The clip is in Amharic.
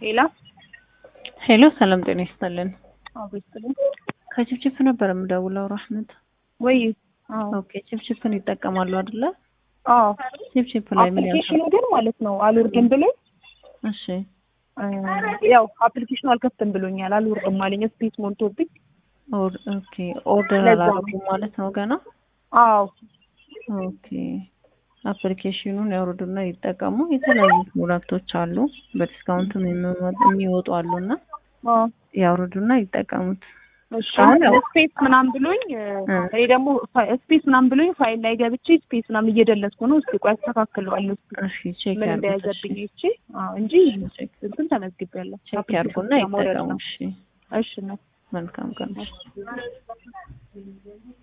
ሌላ ሄሎ ሰላም ጤና ይስጥልን። አቤትልኝ ከችፕችፕ ነበር የምደውለው ራህመት። ወይ አዎ ኦኬ ችፕችፕን ይጠቀማሉ አይደለ? አዎ ችፕችፕ ላይ ምን ያልተ አፕሊኬሽኑ ግን ማለት ነው አልወርድም ብሎኝ እሺ እ ያው አፕሊኬሽኑ አልከፍትም ብሎኛል። አልወርድም አለኝ ስፔስ ሞልቶብኝ። ኦር ኦኬ ኦርደር ለዛ ነው። አላደረጉም ማለት ነው ገና። አዎ ኦኬ አፕሊኬሽኑን ያውርዱና ይጠቀሙ። የተለያዩ ፕሮዳክቶች አሉ በዲስካውንትም የሚወጡ የሚወጡ አሉና አዎ ያውርዱና ይጠቀሙት። እሺ አሁን ያው- ስፔስ ምናምን ብሎኝ እ እ። እኔ ደግሞ ፋ- ስፔስ ምናምን ብሎኝ ፋይል ላይ ገብቼ ስፔስ ምናምን እየደለትኩ ነው። እስኪ ቆይ አስተካክለዋለሁ እስኪ እሺ ቼክ ምን ያርጉት። እንደያዘብኝ እሺ እቺ አዎ እንጂ ቼክ እንትን ተመዝግቤያለሁ። ቼክ ያርጉና አፕሊኬሽኑ ማውረድ ይጠቀሙ። ነው። እሺ እሺ ነው መልካም ቀን።